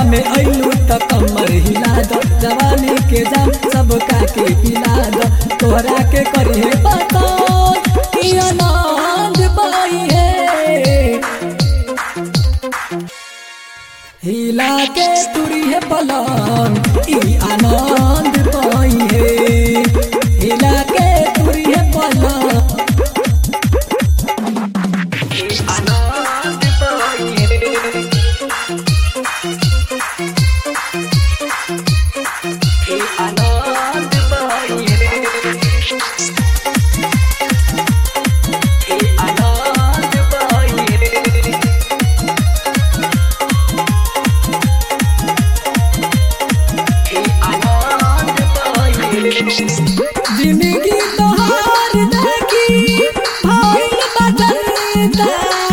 में अइलू त कमर हिला द जवानी के जाम सब का के पिला द तोहरा के करिए पता कि आनंद पाई है हिला के तुरी है पलंग ई आनंद पाई है हिला के तुरी है पलंग ई आनंद पाई है ई आनंद पाई है ई आनंद पाई है जिंदगी तोहार देखी भाई बदलता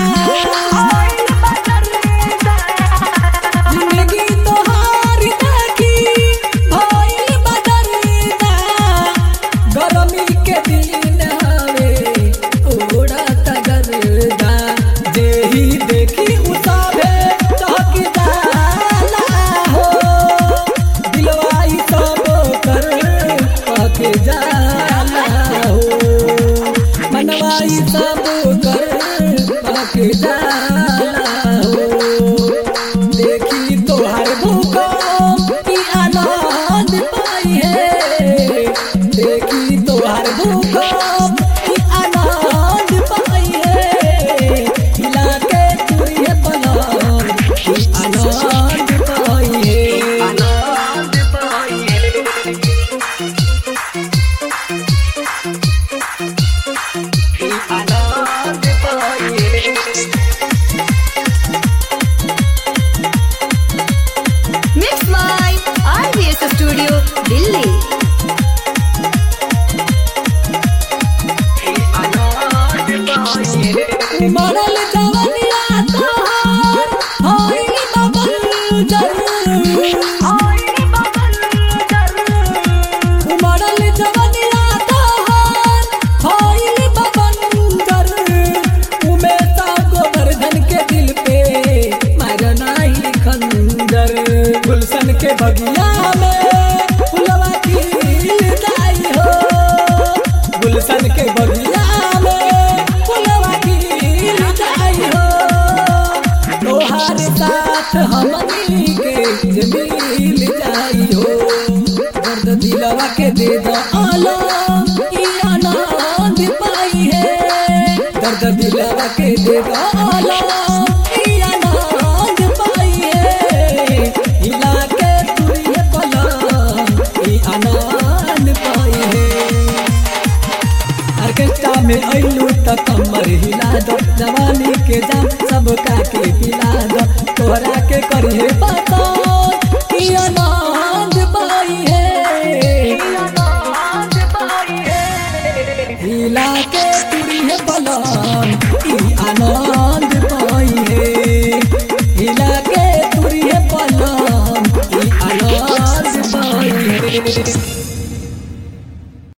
जिंदगी तोहार देखी भाई बदलता गरमी के दिन हवे उड़त गरदा जेही देखी उसावे चहक जाला हो दिलवाई सब कर पक जाला हो मनवाई सब कर पक जाला हो देखी तोहर भूकंप की आनंद पाई है देखी तोहर भूकंप की आनंद पाई है हिला के तुरिये पलंग की आनंद पाई है आनंद पाई है की आनंद पाई है Mixed by RVS Studio, Delhi. मरल जवनिया तोहार होई बबल जर मरल जवनिया तोहार होई बबल जर उमे ता गोवर्धन के दिल पे मरना ही खंजर गुलशन के बगिया में फुलवा खिल जाई हो गुलशन के बगिया में फुलवा खिल जाई हो तोहार साथ हमनी के जे मिल जाई हो दर्द दिलवा के दे दो आलम ई आनंद पाई है दर्द दिलवा के दे दो आलम ई आनंद पाई है हिला के तुरिये पलंग ई आनंद पाई है ऑर्केस्ट्रा में अइलू त कमर हिला दो जवानी के जाम सब का के पिला दो तोहरा के करिए पता कि आनंद पाई है हिला के तुरिए पलंग ई आनंद पाई है हिला के तुरिए पलंग ई आनंद पाई है